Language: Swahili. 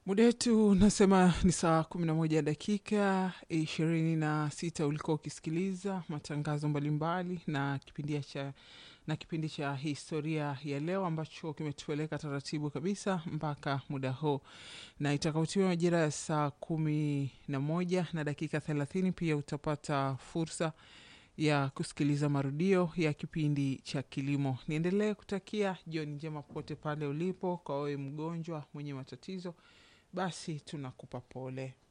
Muda wetu unasema ni saa kumi na moja dakika ishirini na sita. Ulikuwa ukisikiliza matangazo mbalimbali na kipindi cha na kipindi cha historia ya leo ambacho kimetupeleka taratibu kabisa mpaka muda huu, na itakapotimia majira ya saa kumi na moja na dakika thelathini pia utapata fursa ya kusikiliza marudio ya kipindi cha kilimo. Niendelee kutakia jioni njema popote pale ulipo. Kwa wewe mgonjwa mwenye matatizo, basi tunakupa pole.